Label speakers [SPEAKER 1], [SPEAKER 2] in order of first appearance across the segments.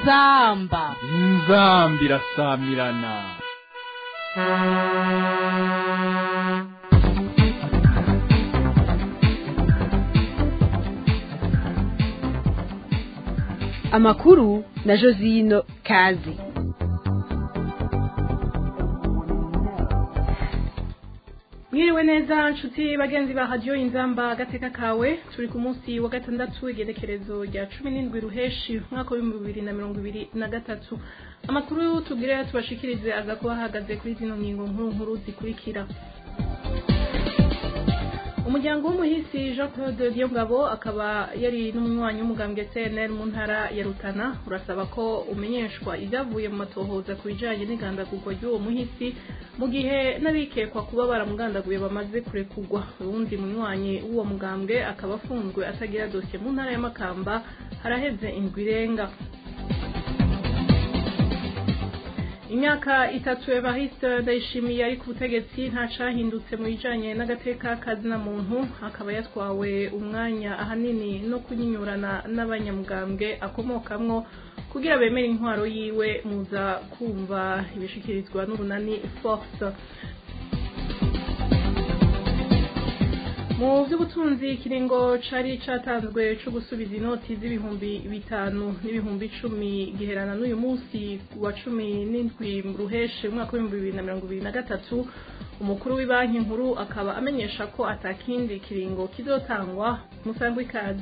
[SPEAKER 1] inzamba
[SPEAKER 2] inzambi irasamirana
[SPEAKER 1] amakuru na josino kazi
[SPEAKER 3] mwiriwe neza nshuti bagenzi ba radiyo inzamba agateka kawe turi ku munsi wa gatandatu igenekerezo rya cumi n'indwi ruheshi umwaka w'ibihumbi bibiri na mirongo ibiri na gatatu amakuru tubwire tubashikirize aza kuba ahagaze kuri zino ngingo nkuru nkuru zikurikira umuryango w'umuhisi jean claude Diyongabo akaba yari n'umunywanyi w'umugambwe cnr mu ntara ya rutana urasaba ko umenyeshwa ibyavuye mu matohoza ku bijanye n'igandagurwa ry'uwo muhisi mu gihe n'abikekwa kuba baramugandaguye bamaze kurekurwa uwundi munywanyi w'uwo mugambwe akaba afunzwe atagira dosiye mu ntara ya makamba haraheze indwi irenga imyaka itatu evariste ndayishimiye ari ku butegetsi nta cahindutse mu bijanye n'agateka kazina muntu akaba yatwawe umwanya ahanini no kunyinyurana n'abanyamugambwe akomokamwo kugira bemere intwaro yiwe muza kumva ibishikirizwa n'urunani force mu by'ubutunzi ikiringo cari catanzwe co gusubiza inoti z'ibihumbi bitanu n'ibihumbi icumi giherana n'uyu munsi wa cumi n'indwi ruheshe umwaka w'ibihumbi bibiri na mirongo ibiri na gatatu umukuru w'ibanki nkuru akaba amenyesha ko atakindi kiringo kizotangwa musangwa ikaze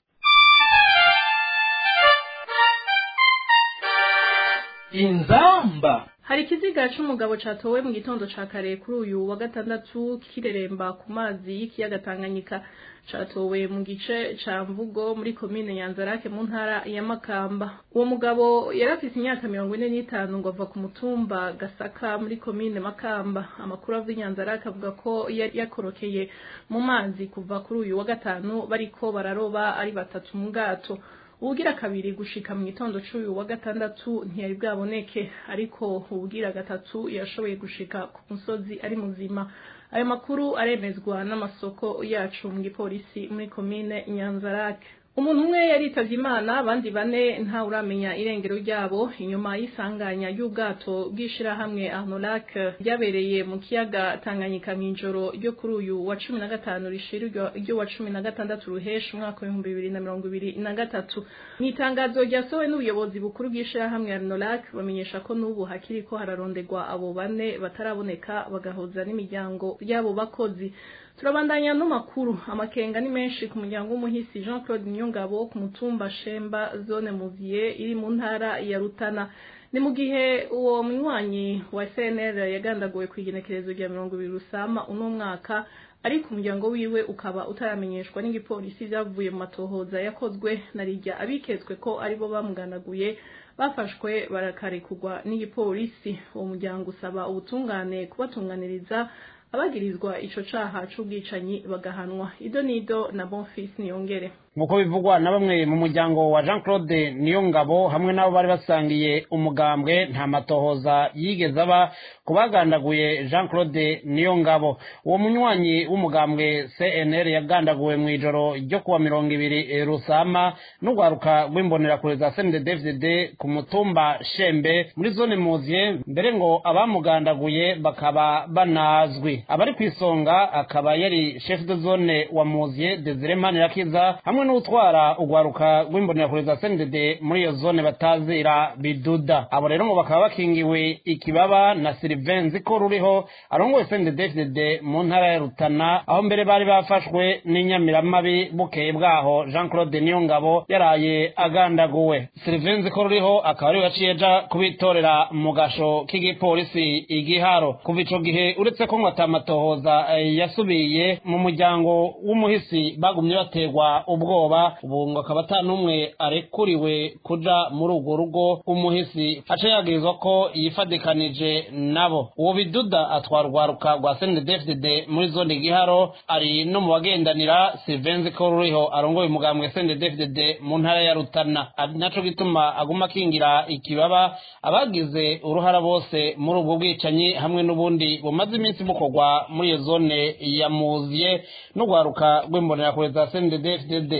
[SPEAKER 2] inzamba
[SPEAKER 3] hari ikiziga c'umugabo catowe mu gitondo ca kare kuri uyu wa gatandatu kireremba ku mazi y'ikiyaga Tanganyika catowe mu gice ca Mvugo muri komine Nyanzarake mu ntara ya Makamba uwo mugabo yari afise imyaka mirongo ine n'itanu ngo ava ku mutumba Gasaka muri komine Makamba amakuru ava Nyanzarake avuga ko yari yakorokeye mu mazi kuva kuri uyu wa gatanu bariko bararoba ari batatu mu bwato ubugira kabiri gushika mu gitondo c'uyu wa gatandatu ntiyari bwaboneke ariko ubugira gatatu yashoboye gushika ku musozi ari muzima ayo makuru aremezwa n'amasoko yacu mu gipolisi muri komine nyanzarake umuntu umwe yaritavye imana abandi bane nta uramenya irengero ryabo inyuma y'isanganya y'ubwato bw'ishirahamwe arnolac ryabereye mu kiyaga tanganyika mw'ijoro ryo kuri uyu wa cumi na gatanu rishira ryo wa cumi na gatandatu ruhesha umwaka w'ibihumbi bibiri na mirongo ibiri na gatatu mu itangazo ryasohowe n'ubuyobozi bukuru bw'ishirahamwe arnolac bamenyesha ko n'ubu hakiriko hararondegwa abo bane bataraboneka bagahuza n'imiryango y'abo bakozi turabandanya no makuru amakenga ni menshi ku muryango w'umuhisi Jean Claude Nyongabo ku mutumba Shemba zone Muziye iri mu ntara ya Rutana ni mu gihe uwo munywanyi wa CNL yagandaguwe ku igenekerezo rya mirongo ibiri rusama uno mwaka ariko umuryango wiwe ukaba utaramenyeshwa n'igipolisi vyavuye mu matohoza yakozwe na rijya abiketswe ko aribo bamuganaguye bafashwe barakarekurwa n'igipolisi uwo muryango usaba ubutungane kubatunganiriza abagirizwa ico caha c'ubwicanyi bagahanwa ido nido na bonfils niyongere
[SPEAKER 4] nk'uko bivugwa na bamwe mu muryango wa jean claude niyongabo hamwe n'abo bari basangiye umugambwe nta matohoza yigeze aba ku bagandaguye jean claude niyongabo uwo munywanyi w'umugambwe cnr yagandaguwe mu ijoro ryo kuwa mirongo ibiri rusama n'urwaruka rw'imbonerakure za cndfdd ku mutumba shembe muri zone muziye mbere ngo abamugandaguye bakaba banazwi abari ku isonga akaba yari chef de zone wa muziye desire manirakiza hamwe n'utwara urwaruka rw'imbonerakure za cndd muri iyo zone batazira biduda abo rero ngo bakaba bakingiwe ikibaba na silivenzi ko ruriho arongoye cndd mu ntara ya rutana aho mbere bari bafashwe n'inyamiramabi bukeye bwaho jean claude niyongabo yaraye agandaguwe silivenzi ko ruriho akaba ariwe yaciye aja kubitorera mu gasho k'igipolisi igiharo kuva ico gihe uretse ko ngo atamatohoza yasubiye mu muryango w'umuhisi bagumye baterwa ubwo ubwoba ubu ngo akaba ata n'umwe arekuriwe kuja muri urwo rugo rw'umuhisi aca yagirizwa ko yifadikanije nabo uwo biduda atwara urwaruka rwa cndfdd muri zone giharo ari no mu bagendanira silvenzi ko ruriho arongoye umugambwe cndfdd mu ntara ya rutana ari naco gituma aguma akingira ikibaba abagize uruhara bose muri ubwo bwicanyi hamwe n'ubundi bumaze iminsi bukorwa muri iyo zone ya muziye n'urwaruka rw'imbonerakure za cndfdd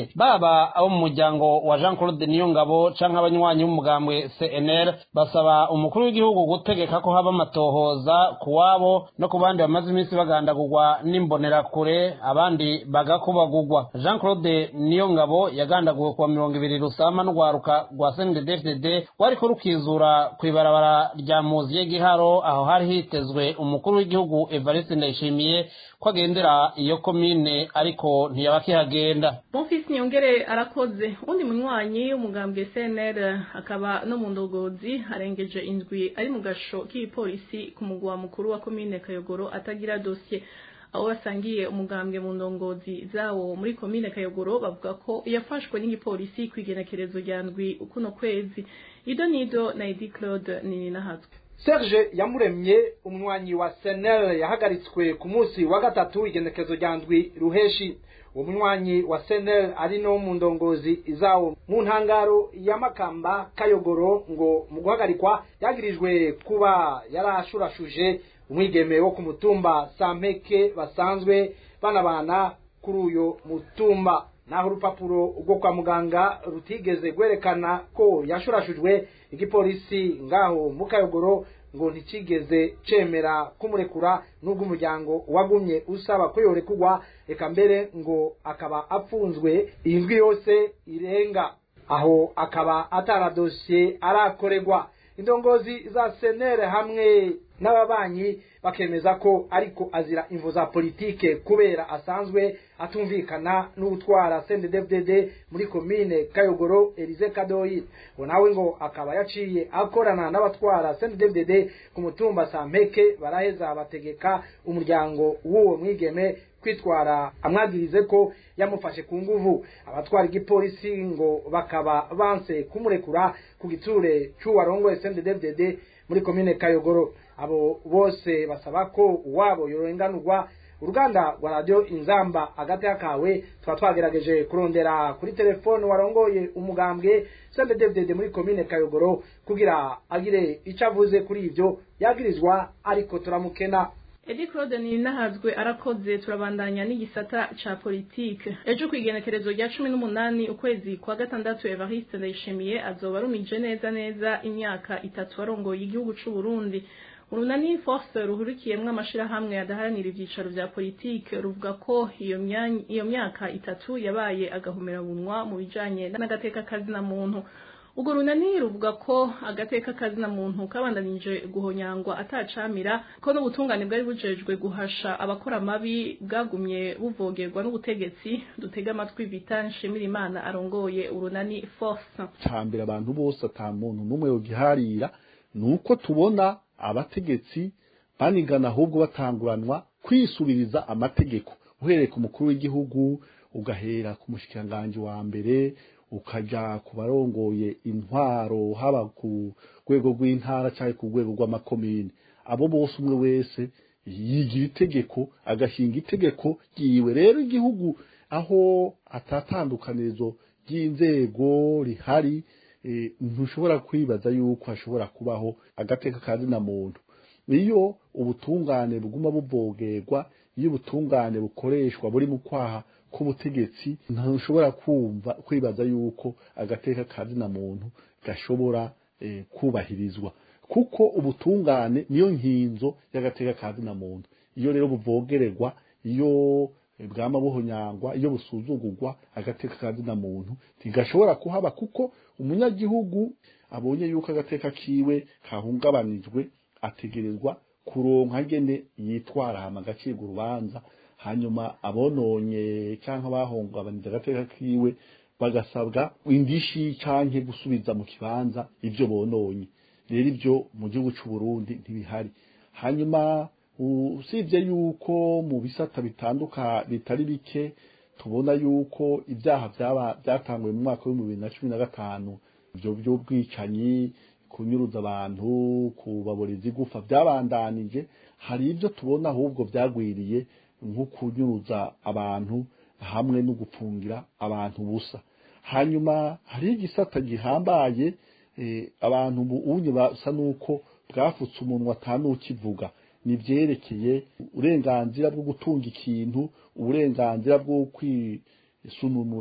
[SPEAKER 4] cnl baba abo mu muryango wa jean claude niyongabo canke abanywanyi b'umugambwe cnl basaba umukuru w'igihugu gutegeka ko haba amatohoza ku wabo no ku bandi bamaze iminsi bagandagurwa n'imbonerakure abandi bagakubagurwa jean claude niyongabo yagandaguwe kuwa mirongo ibiri rusama n'urwaruka rwa cndd rwariko rukizura kw'ibarabara rya muziye giharo aho hari hitezwe umukuru w'igihugu evariste ndayishimiye ko agendera iyo komine ariko ntiyaba akihagenda
[SPEAKER 3] bonfisi niyongere arakoze undi munywanyi w'umugambwe cnl akaba no mu ndogozi arengeje indwi ari mu gasho k'igipolisi ku mugwa mukuru wa komine kayogoro atagira dosiye aho basangiye umugambwe mu ndongozi zawo muri komine kayogoro bavuga ko yafashwe n'igipolisi ku igenekerezo rya ndwi kuno kwezi ido nido na edi claude nini nahatswe
[SPEAKER 5] Serge Yamuremye umwanyi wa Senel yahagaritswe ku munsi wa gatatu igenekezo rya ndwi ruheshi uwo munywanyi wa Senel ari no mu ndongozi zawo mu ntangaro ya Makamba Kayogoro ngo mu guhagarikwa yagirijwe kuba yarashurashuje umwigeme wo ku mutumba Sampeke basanzwe banabana kuri uyo mutumba naho urupapuro rwo kwa muganga rutigeze gwerekana ko yashurashujwe igipolisi ngaho mu kayogoro ngo ntikigeze cemera kumurekura n'ubwo umuryango wagumye usaba ko yorekurwa reka mbere ngo akaba apfunzwe iyi ndwi yose irenga aho akaba atara dosiye arakorerwa indongozi za senere hamwe n'ababanyi bakemeza ko ariko azira imvu za politike kubera asanzwe atumvikana n'utwara CNDD-FDD muri komine Kayogoro Elize Kadoyi ngo nawe ngo akaba yaciye akorana n'abatwara CNDD-FDD ku mutumba Sampeke baraheza bategeka umuryango w'uwo mwigeme kwitwara amwagirize ko yamufashe ku nguvu abatwara igipolisi ngo bakaba banse kumurekura ku giture cy'uwarongoye CNDD-FDD muri komine Kayogoro abo bose basaba ko uwabo yorenganurwa uruganda rwa radio inzamba agati kawe twa twagerageje kurondera kuri telefone warongoye umugambwe CNDD-FDD muri komine Kayogoro kugira agire ico avuze kuri ivyo yagirizwa ariko turamukena
[SPEAKER 3] Edi Claude Ninahazwe arakoze turabandanya n'igisata ca politike ejo kwigenekerezo rya 18 ukwezi kwa gatandatu Evariste Ndayishimiye azoba arumije neza neza imyaka itatu arongoye igihugu c'u Burundi urunani force ruhurikiyemwo amashirahamwe adaharanira ivyicaro vya politike ruvuga ko iyo myanya iyo myaka itatu yabaye agahomerabunwa mu bijanye n'agateka kazina muntu ubwo runani ruvuga ko agateka kazina muntu kabandanije guhonyangwa atacamira ko n'ubutungane bwari bujejwe guhasha abakora amabi bwagumye buvogerwa n'ubutegetsi dutega amatwi bita nshimira imana arongoye urunani force
[SPEAKER 6] cambere abantu bose ata muntu n'umwe yogiharira nuko tubona abategetsi banigana ahubwo batanguranwa kwisubiriza amategeko uhereye ku mukuru w'igihugu ugahera ku mushikiranganji wa mbere ukaja ku barongoye intwaro haba ku rwego rw'intara cyangwa ku rwego rw'amakomine abo bose umwe wese yigira itegeko agashinga itegeko ryiwe rero igihugu aho atatandukanirizo ry'inzego rihari ntushobora kwibaza yuko hashobora kubaho agateka kazina muntu iyo ubutungane buguma buvogerwa iyo ubutungane bukoreshwa buri mu kwaha k'ubutegetsi ntushobora kumva kwibaza yuko agateka kazina muntu gashobora kubahirizwa kuko ubutungane niyo nkinzo y'agateka kazina muntu iyo rero buvogererwa iyo bwama buhonyangwa iyo busuzugurwa agateka kazina muntu ntigashobora kuhaba kuko umunyagihugu abonye yuko agateka kiwe kahungabanijwe ategerezwa kuronka gene yitwara hama agacibwa urubanza hanyuma abononye cyangwa bahungabanije agateka kiwe bagasabwa indishi canke gusubiza mu kibanza ivyo bononye rero ivyo mu gihugu c'u Burundi ntibihari hanyuma usibye yuko mu bisata bitanduka bitari bike tubona yuko ibyaha byaba byatanguye mu mwaka w'ibihumbi bibiri na cumi na gatanu ibyo by'ubwicanyi kunyuruza abantu kubaboreza igufa byabandanije hari ibyo tubona ahubwo byagwiriye nko kunyuruza abantu hamwe no gupfungira abantu busa hanyuma hari igisata gihambaye abantu unye basa nuko bwafutse umunwa atanukivuga ni byerekeye uburenganzira bwo gutunga ikintu uburenganzira bwo kwisununura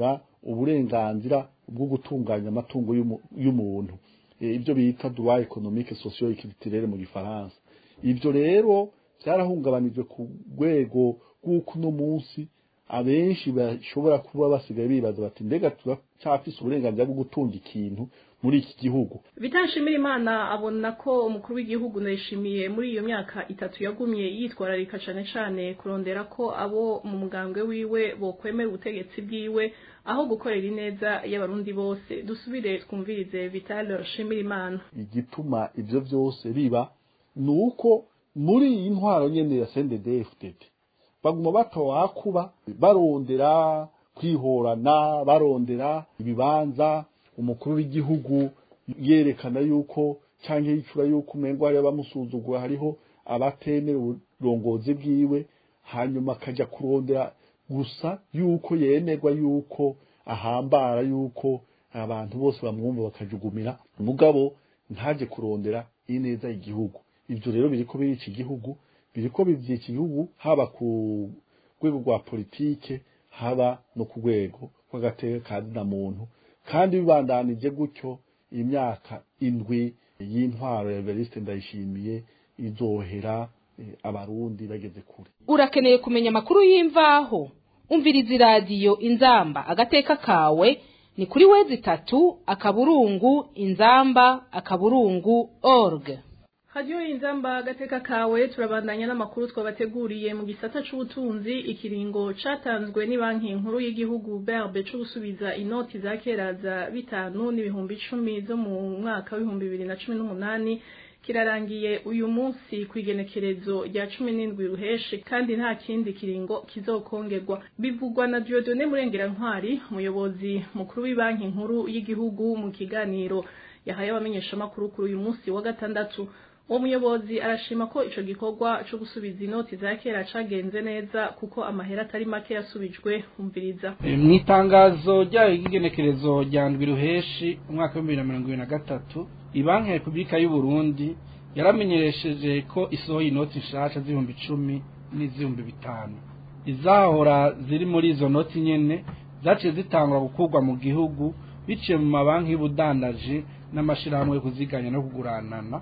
[SPEAKER 6] uburenganzira bwo gutunganya amatungo y'umu- y'umuntu Eh, ibyo bita droit économique socio culturel mu gifaransa ibyo rero byarahungabanijwe ku rwego rw'uko uno munsi abenshi bashobora kuba basigaye bibaza bati mbega turacyafise uburenganzira bwo gutunga ikintu muri iki gihugu
[SPEAKER 3] bitashimira imana abona ko umukuru w'igihugu ndayishimiye muri iyo myaka itatu yagumye yitwararika cane cane kurondera ko abo mu mugambwe wiwe bokwemera ubutegetsi bwiwe aho gukorera ineza y'abarundi bose dusubire twumvirize vital shimira imana
[SPEAKER 6] igituma ibyo byose biba ni uko muri iyi ntwaro nyene ya CNDD-FDD baguma batawakuba barondera kwihorana barondera ibibanza umukuru w'igihugu yerekana yuko cyangwa yicura yuko umengo hariho abamusuzugura hariho abatemera uburongozi bwiwe hanyuma akajya kurondera gusa yuko yemerwa yuko ahambara yuko abantu bose bamwumva bakajugumira mugabo ntaje kurondera ineza igihugu ibyo rero biriko birica igihugu biriko bivyica igihugu haba ku rwego rwa politike haba no ku rwego rw'agateka ka zina muntu kandi bibandanije gutyo imyaka indwi y'intwaro ya Evariste Ndayishimiye izohera eh, abarundi bageze kure
[SPEAKER 1] urakeneye kumenya amakuru y'imvaho umviriza iradiyo inzamba agateka kawe ni kuri wezi itatu akaburungu inzamba akaburungu org
[SPEAKER 3] hadiyo inzamba agateka kawe turabandanya n'amakuru twabateguriye mu gisata c'ubutunzi ikiringo catanzwe ni banki nkuru y'igihugu berbe co gusubiza inoti za kera za bitanu n'ibihumbi icumi zo mu mwaka w'ibihumbi bibiri na cumi n'umunani kirarangiye uyu munsi ku igenekerezo rya cumi n'indwi ruheshi kandi nta kindi kiringo kizokongerwa bivugwa na Dieudonne Murengera-Ntwari umuyobozi mukuru w'ibanki nkuru y'igihugu mu kiganiro yahaye abamenyeshamakuru kuri uyu munsi wa gatandatu uwo muyobozi arashima ko ico gikorwa co gusubiza inoti za kera cagenze neza kuko amahera atari make yasubijwe umviriza
[SPEAKER 7] mu itangazo ryayo ry'igenekerezo rya ndwi ruheshi umwaka w'ibihumbi bibiri na mirongo ibiri na gatatu ibanki ya repubulika y'u Burundi yaramenyesheje ko isohoye inoti nshasha z'ibihumbi icumi n'iz'ibihumbi bitanu izahora ziri muri izo noti nyene zaciye zitangwa gukurwa mu gihugu biciye mu mabanki y'ubudandaji n'amashirahamwe yo kuziganya no kuguranana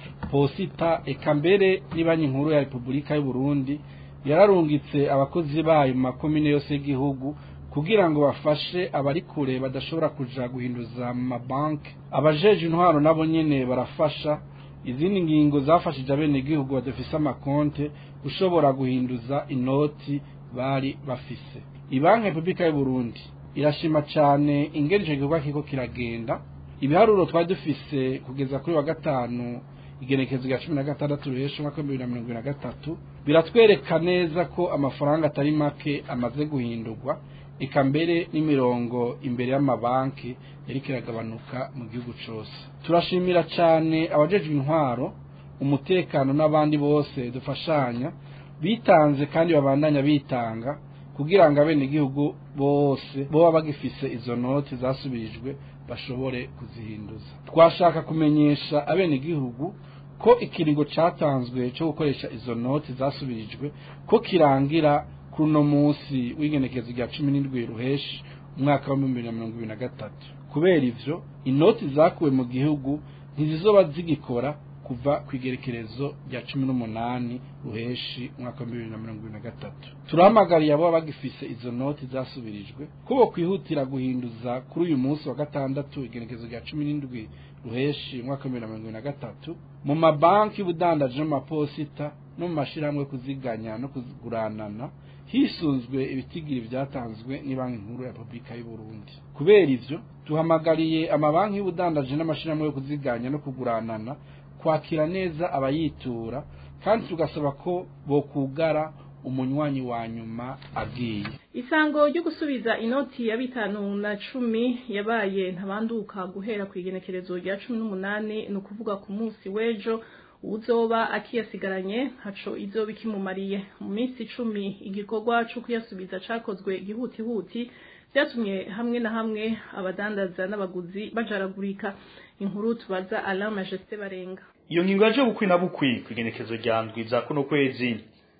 [SPEAKER 7] posita eka mbere banki nkuru ya repubulika y'u Burundi yararungitse abakozi bayo mu makomine yose y'igihugu kugira ngo bafashe abari kure badashobora kuja guhinduza mu mabanki abajeje intwaro nabo nyene barafasha izindi ngingo zafashije abenegihugu badafise amakonte ushobora guhinduza inoti bari bafise ibanki ya repubulika y'u Burundi irashima cane ingene ico gikorwa kiriko kiragenda ibiharuro twari dufise kugeza kuri wa gatanu igenekezo rya cumi na gatandatu ruhesha umwaka w'ibihumbi bibiri na mirongo ibiri na gatatu biratwereka neza ko amafaranga atari make amaze guhindurwa eka mbere n'imirongo imbere y'amabanki yariko iragabanuka mu gihugu cose turashimira cane abajejwe intwaro umutekano n'abandi bose dufashanya bitanze kandi babandanya bitanga kugira ngo abenegihugu bose boba bagifise izo noti zasubirijwe bashobore kuzihinduza twashaka kumenyesha abenegihugu ko ikiringo catanzwe cyo gukoresha izo noti zasubirijwe ko kirangira kuri uno munsi w'igenekezo rya cumi n'indwi ruheshi umwaka wa bibiri na mirongo ibiri na gatatu kubera ivyo inoti zakuwe mu gihugu ntizizoba zigikora kuva ku igerekerezo rya cumi n'umunani ruheshi umwaka wa bibiri na mirongo ibiri na gatatu turahamagariye abo bagifise izo noti zasubirijwe ko bokwihutira guhinduza kuri uyu munsi wa gatandatu igenekezo rya cumi n'indwi ruheshi umwaka wa bibiri na mirongo ibiri na gatatu mu mabanki y'ubudandaji no mu maposita no mu mashirahamwe yo kuziganya no kuguranana hisunzwe ibitigiri vyatanzwe n'ibanki nkuru ya Republika y'u Burundi kubera ivyo duhamagariye amabanki y'ubudandaji n'amashirahamwe yo kuziganya no kuguranana kwakira neza abayitura kandi tugasaba ko bokugara umunywanyi wa nyuma agiye
[SPEAKER 3] isango ryo gusubiza inoti ya bitanu na cumi yabaye ntabanduka guhera ku igenekerezo rya cumi n'umunani ni ukuvuga ku munsi w'ejo uzoba akiyasigaranye ntaco izoba ikimumariye mu minsi icumi igikorwa co kuyasubiza cakozwe gihutihuti vyatumye hamwe na hamwe abadandaza n'abaguzi bajaragurika inkuru tubaza Alain Majesté Barenga
[SPEAKER 8] iyo ngingo yaje bukwi na bukwi ku igenekezo rya ndwi za kuno kwezi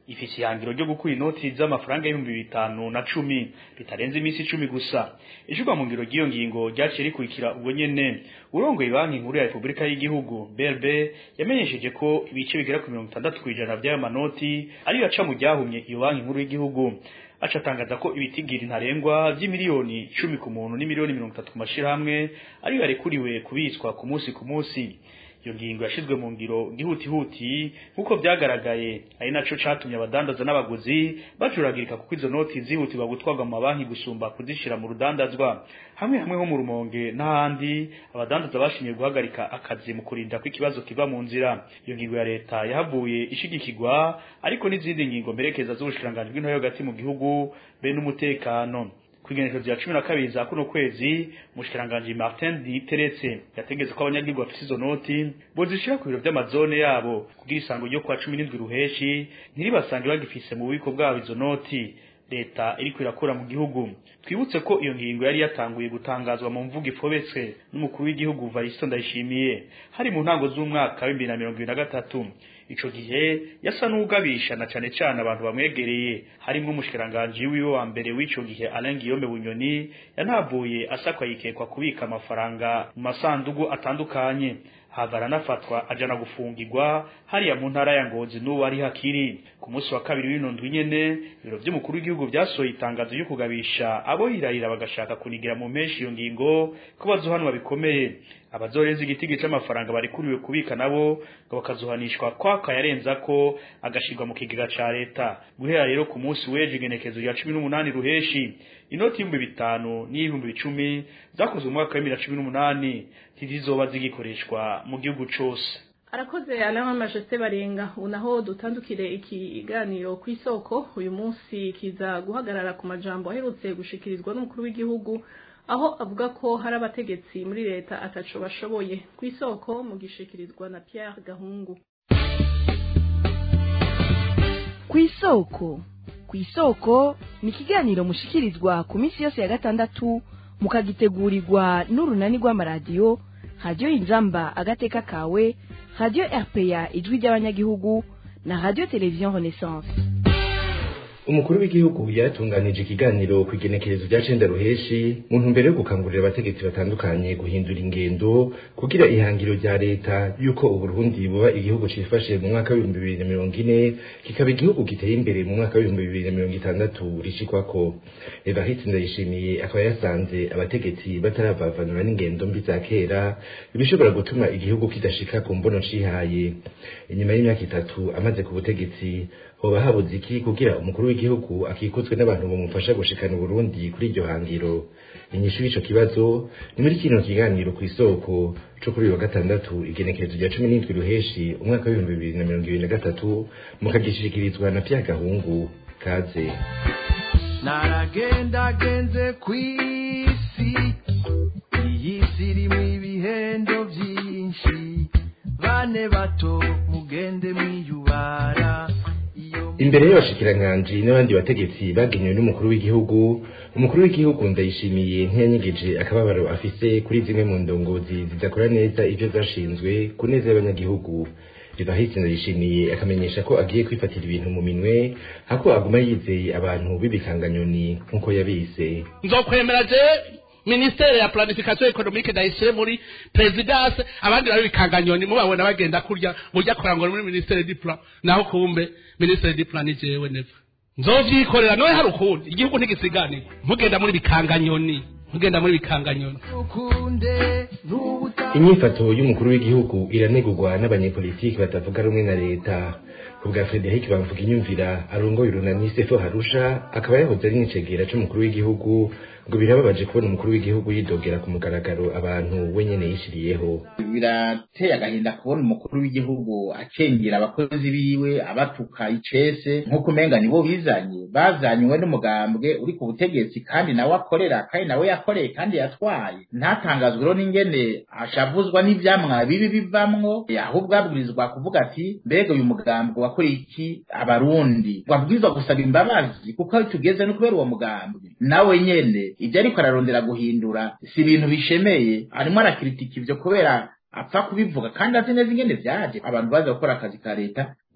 [SPEAKER 8] ifise ihangiro ryo gukura inoti z'amafaranga y'ibihumbi bitanu na cumi bitarenze iminsi icumi gusa ijurwa mu ngiro ry'iyo ngingo ryaciye rikurikira ubwo nyene urongoye banki nkuru ya repubulika y'igihugu brb yamenyesheje ko ibice bigera ku mirongo itandatu kw'ijana vy'ayo manoti ariyo aca mu ryahumye iyo banki nkuru y'igihugu aca atangaza ko ibitigiri ntarengwa vy'imiliyoni cumi ku muntu n'imiliyoni mirongo itatu ku mashirahamwe ariyo yarekuriwe kubitswa ku munsi ku munsi iyo ngingo yashizwe mu ngiro gihutihuti nk'uko vyagaragaye ari naco catumye abadandaza n'abaguzi bacuragirika kuko izo noti zihutirwa gutwarwa mu mabanki gusumba kuzishira mu rudandazwa hamwe hamwe ho mu rumonge n'ahandi abadandaza bashimye guhagarika akazi mu kurinda ko ikibazo kiva mu nzira iyo ngingo ya leta yahavuye ishigikirwa ariko n'izindi ngingo mperekeza z'ubushikiranganji bw'intore hagati mu gihugu be n'umutekano kwigenekerezo ya cumi na kabiri za kuno kwezi umushikiranganji Martin Diteretse yategetse ko abanyagihugu bafite izo noti bozishira ku biro vy'amazone yabo kugira isango ryo kwa cumi n'indwi ruheshi ntiribasange bagifise mu bubiko bwabo izo noti leta iriko irakura mu gihugu twibutse ko iyo ngingo yari yatanguye gutangazwa mu mvugo ifobetse n'umukuru w'igihugu Varisto Ndayishimiye hari mu ntango z'umwaka wa 2023 ico gihe yasa n'ugabisha na cane cane abantu bamwegereye harimwo umushikiranganje wiwe wa mbere w'ico gihe Alain Guillaume Bunyoni yantavuye asakwa yikekwa kubika amafaranga mu masandugu atandukanye hava aranafatwa ajana gufungirwa hariya mu ntara ya Ngozi n'uwo ari hakiri ku munsi wa kabiri w'ino ndwi nyene ibiro vy'umukuru w'igihugu vyasohoye itangazo ryo kugabisha abo hirahira bagashaka kunigira mu menshi iyo ngingo ko bazohanwa bikomeye abazorenza igitigi c'amafaranga barikuriwe kubika nabo ngo bakazohanishwa kwaka yarenza ko agashirwa mu kigega ca leta guhera rero ku munsi w'ejo igenekezo rya cumi n'umunani ruheshi inoti y'ibihumbi bitanu n'iy'ibihumbi icumi zakozwe mu mwaka wa bibiri na cumi n'umunani ntizizoba zigikoreshwa mu gihugu cose
[SPEAKER 3] arakoze alama majeste barenga ubu naho dutandukire ikiganiro ku isoko uyu munsi kiza guhagarara ku majambo aherutse gushikirizwa n'umukuru w'igihugu aho avuga ko hari abategetsi muri leta ataco bashoboye ku isoko mu gishikirizwa na Pierre Gahungu
[SPEAKER 9] ku isoko ku isoko ni ikiganiro mushikirizwa ku minsi yose ya gatandatu mukagitegurirwa n'urunani rw'amaradiyo radiyo inzamba agateka kawe radiyo rpa ijwi ry'abanyagihugu na radiyo televiziyo renaissance
[SPEAKER 10] umukuru w'igihugu yaratunganije ikiganiro ku igenekerezo rya cenda ruheshi mu ntumbero yo gukangurira abategetsi batandukanye guhindura ingendo kugira ihangiro rya leta yuko uburundi buba igihugu cifashe mu mwaka w'ibihumbi bibiri na mirongo ine kikaba igihugu giteye imbere mu mwaka w'ibihumbi bibiri na mirongo itandatu rishikwako evariste ndayishimiye akaba yasanze abategetsi bataravavanura n'ingendo mbi za kera ibishobora gutuma igihugu kidashika ku mbono cihaye inyuma y'imyaka itatu amaze ku butegetsi hoba habuze iki kugira umukuru w'igihugu akikuzwe n'abantu bamufasha gushikana Burundi kuri iryo hangiro inyishu y'ico kibazo ni muri kino kiganiro ku isoko co kuri wa gatandatu igenekerezo rya cumi n'indwi ruheshi umwaka w'ibihumbi bibiri na mirongo ibiri na gatatu mukagishikirizwa na Pierre Gahungu kaze
[SPEAKER 11] naragendagenze kw'isi iyi si irimwo ibihendo vyinshi bane bato mugende mwiyubara
[SPEAKER 10] imbere y'abashikiranganji n'abandi bategetsi bagenewe n'umukuru w'igihugu umukuru w'igihugu ndayishimiye ntiyanyegeje akababaro afise kuri zimwe mu ndongozi zidakora neza ivyo zashinzwe ku neza y'abanyagihugu Evariste ndayishimiye akamenyesha ko agiye kwifatira ibintu mu minwe hako aguma yizeye abantu b'ibikanganyoni nk'uko yabise
[SPEAKER 12] nzokwemera je ministere ya planification economique ndayishire muri presidence abandi bari bikanganyoni mubabona bagenda kurya mujya kurangura muri ministere du plan naho kumbe ministere du plan ni jewe neva nzovyikorera noye hari ukundi igihugu ntigisiganirwa ntugenda muri bikanganyoni ntugenda muri bikanganyoni
[SPEAKER 10] inyifato y'umukuru w'igihugu iranegurwa n'abanyepolitiki batavuga rumwe na leta ku bwa Frederic bamvuga inyumvira arongoye urunani Sefo Harusha akaba yahoze ari n'icegera c'umukuru w'igihugu ngo birababaje kubona umukuru w'igihugu yidogera ku mugaragaro abantu we nyene yishiriyeho
[SPEAKER 13] birateye agahinda kubona umukuru w'igihugu acengera abakozi biwe abatuka icese nk'uko umenga nibo bizanye bazanywe n'umugambwe uri ku butegetsi kandi nawe akorera kandi nawe yakoreye kandi yatwaye ntatangazwe rero n'ingene ashavuzwa n'ivyamwa bibi bivamwo ahubwo abwirizwa kuvuga ati mbega uyu mugambwe wakoreye iki abarundi wabwirizwa gusaba imbabazi kuko aho tugeze no kubera uwo mugambwe nawe nyene ibyo ariko ararondera guhindura si ibintu bishemeye arimo arakiritika ivyo kubera apfa kubivuga kandi azi neza ingene vyaje abantu baza gukora akazi ka leta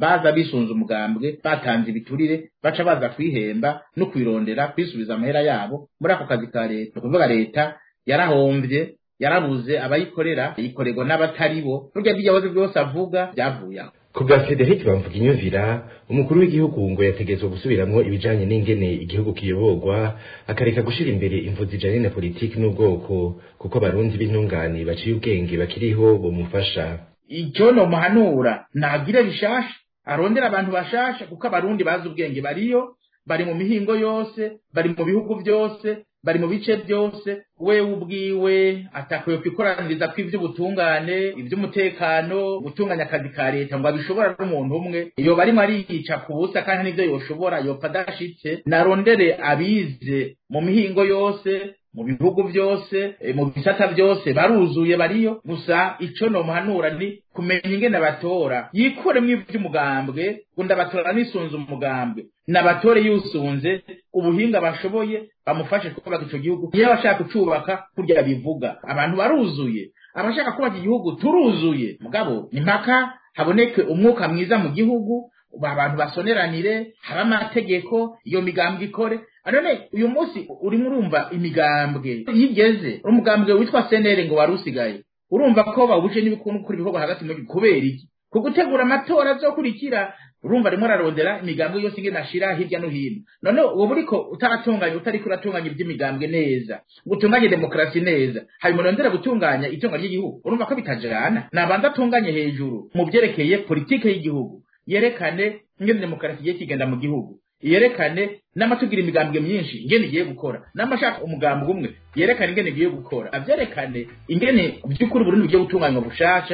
[SPEAKER 13] baza bisunze umugambwe batanze ibiturire baca baza kwihemba no kwirondera kwisubiza amahera yabo muri ako kazi ka leta ni ukuvuga leta yarahombye yarabuze abayikorera ikorerwa n'abatari bo burya by'ibibazo byose avuga byavuye aho
[SPEAKER 10] ku bwa frederic bamvuga inyumvira umukuru w'igihugu ngo yategetswe gusubiramwo ibijanye n'ingene igihugu kiyoborwa akareka gushira imbere imvu zijanye na politiki n'ubwoko kuko abarundi b'intungane baciye ubwenge bakiriho bomufasha
[SPEAKER 13] icyo nomuhanura nagire bishasha arondera abantu bashasha kuko abarundi bazi ubwenge bariyo bari mu mihingo yose bari mu bihugu byose bari mu bice byose wewe ubwiwe atakwiye kwikoraniriza kw'ivy'ubutungane ivy'umutekano gutunganya akazi ka leta ngo abishobora n'umuntu umwe iyo barimo ariyica ku busa kandi n'ivyo yoshobora yopa adashitse narondere abize mu mihingo yose mu bihugu byose e, mu bisata byose baruzuye bariyo gusa ico nomuhanura ni kumenya ingene batora yikuremwo ivy'umugambwe ngo ndabatora nisunze umugambwe nabatore yusunze ubuhinga bashoboye bamufashe kubaka ico gihugu iyo abashaka kucubaka kurya bivuga abantu baruzuye abashaka kubaka igihugu turuzuye mugabo ni mpaka haboneke umwuka mwiza mu gihugu abantu basoneranire habe amategeko iyo migambwe ikore none uyu munsi urimo urumva imigambwe yigeze umugambwe witwa senere ngo wari usigaye urumva ko bawuje n'ibikundu kuri ibikorwa hagati mu gihugu kubera iki ku gutegura amatora azokurikira urumva arimo ararondera imigambwe yose ingene ashira hirya no hino none ubu uriko utaratunganya utariko uratunganya iby'imigambwe neza ngo utunganye demokarasi neza hanyuma urondera gutunganya itunga ry'igihugu urumva ko bitajana nabanza atunganye hejuru mu byerekeye politike y'igihugu yerekane ingene demokarasi igiye kigenda mu gihugu yerekane n'amatugira imigambwe myinshi ingene igiye gukora n'amashaka umugambwe umwe yerekane ingene igiye gukora avyerekane ingene by'ukuri Burundi bugiye gutunganywa bushasha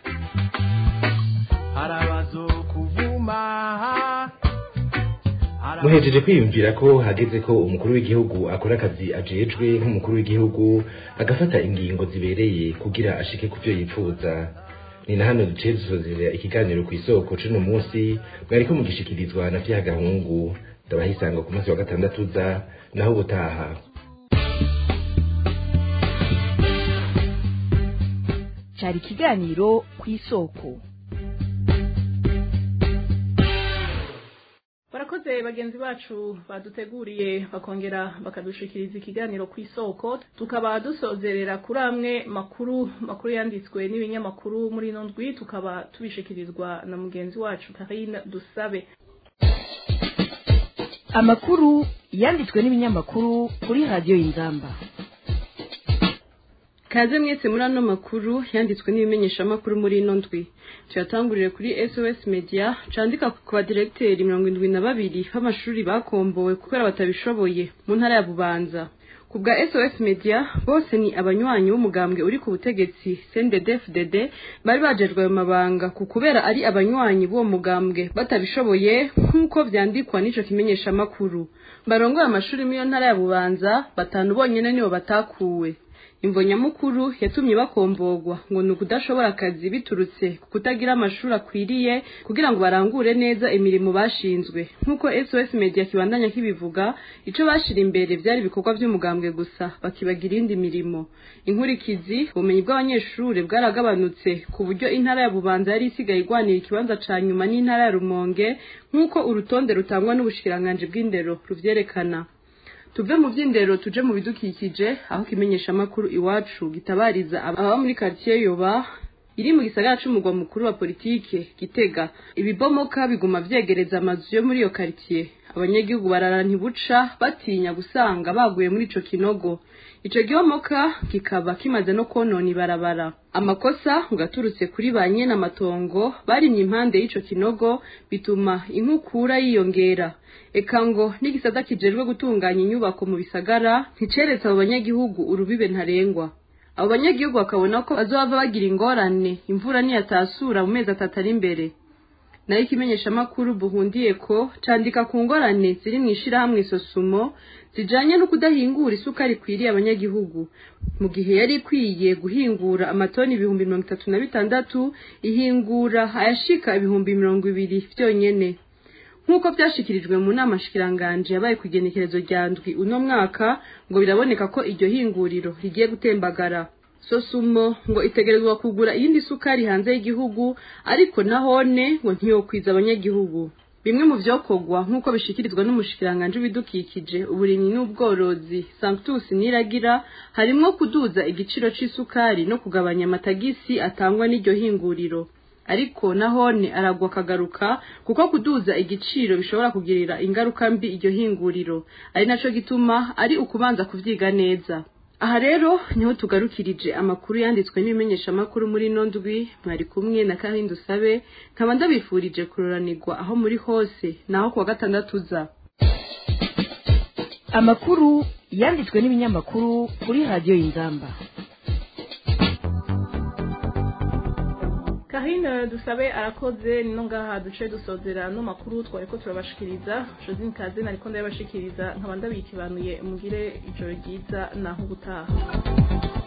[SPEAKER 10] muhejeje kwiyumvira ko hageze ko umukuru w'igihugu akora akazi ajejwe nk'umukuru w'igihugu agafata ingingo zibereye kugira ashike ku byo yifuza ni na hano duciye dusozera ikiganiro ku isoko c'uno munsi mwariko mugishikirizwa na vya gahungu ndabahisanga ku munsi wa gatandatu uza naho ubutaha
[SPEAKER 9] cyari ikiganiro ku isoko
[SPEAKER 3] barakoze bagenzi bacu baduteguriye bakongera bakadushikiriza ikiganiro ku isoko tukaba dusozerera kuri amwe makuru makuru yanditswe n'ibinyamakuru muri ino ndwi tukaba tubishikirizwa na mugenzi wacu Karine Dusabe
[SPEAKER 9] amakuru yanditswe n'ibinyamakuru kuri radiyo y'inzamba
[SPEAKER 14] kaze mwese muri ano makuru yanditswe n'ibimenyeshamakuru muri ino ndwi tuyatangurire kuri sos media candika ku badiregiteri mirongo indwi na babiri b'amashuri bakombowe kubera batabishoboye mu ntara ya bubanza ku bwa sos media bose ni abanywanyi b'umugambwe uri ku butegetsi cndd bari bajejwe ayo mabanga ku kubera ari abanywanyi b'uwo mugambwe batabishoboye nk'uko vyandikwa n'ico kimenyeshamakuru barongoye amashuri muri iyo ntara ya bubanza batanu bonyene nibo batakuwe imvo nyamukuru yatumye bakombogwa ngo ni ukudashobora akazi biturutse ku kutagira amashuri akwiriye kugira ngo barangure neza imirimo bashinzwe nk'uko sos media kibandanya kibivuga ico bashira imbere vyari ibikorwa vy'umugambwe gusa bakibagira iyindi mirimo inkurikizi ubumenyi bw'abanyeshuri bwaragabanutse ku buryo intara ya bubanza yari isigaye igwanira ikibanza ca nyuma n'intara ya rumonge nk'uko urutonde rutangwa n'ubushikiranganji bw'indero ruvyerekana tuve mu by'indero tuje mu bidukikije aho kimenyesha amakuru iwacu gitabariza ababa muri quartier yoba iri mu gisagara c'umugwa mukuru wa politike gitega ibibomoka biguma vyegereza amazu yo muri iyo quartier abanyagihugu barara ntibuca batinya gusanga baguye muri ico kinogo ico gihomoka kikaba kimaze no konona ibarabara amakosa ngo aturutse kuri ba nyene amatongo barimye impande y'ico kinogo bituma inkukura yiyongera eka ngo n'igisata kijejwe gutunganya inyubako mu bisagara nticeretse abo banyagihugu urubibe ntarengwa abo banyagihugu bakabona ko bazohava bagira ingorane imvura niyatasura mu mezi atatu ari imbere nayo ikimenyeshamakuru buhundiye ko candika ku ngorane ziri mu ishirahamwe sosumo zijanye no kudahingura isukari ikwiriye abanyagihugu mu gihe yari ikwiye guhingura amatoni ibihumbi mirongo itatu na bitandatu ihingura ayashika ibihumbi mirongo ibiri vyonyene nk'uko byashikirijwe mu nama shikiranganje yabaye ku igenekerezo rya ndwi uno mwaka ngo biraboneka ko iryo hinguriro rigiye gutembagara sosumo ngo itegerezwa kugura iyindi sukari hanze y'igihugu ariko nahone ngo ntiyokwiza abanyagihugu bimwe mu vyokorwa nk'uko bishikirizwa n'umushikiranganje w'ibidukikije uburimyi n'ubworozi sanctus niragira harimwo kuduza igiciro c'isukari no kugabanya amatagisi atangwa n'iryo hinguriro ariko nahone aragwa akagaruka kuko kuduza igiciro bishobora kugirira ingaruka mbi iryo hinguriro ari naco gituma ari ukubanza kuvyiga neza aha rero niho tugarukirije amakuru yanditswe n'ibimenyeshamakuru muri ino ndwi mwari kumwe na kahinda usabe nkaba ndabifurije kuroranirwa aho muri hose naho kuwa gatandatu uza
[SPEAKER 9] amakuru yanditswe n'ibinyamakuru kuri radiyo y'inzamba
[SPEAKER 3] kahine dusabe arakoze nino ngaha duce dusozera no makuru twari ko turabashikiriza josine kaze nariko ndabashikiriza nkaba ndabikibanuye mugire ijoro ryiza naho ubutaha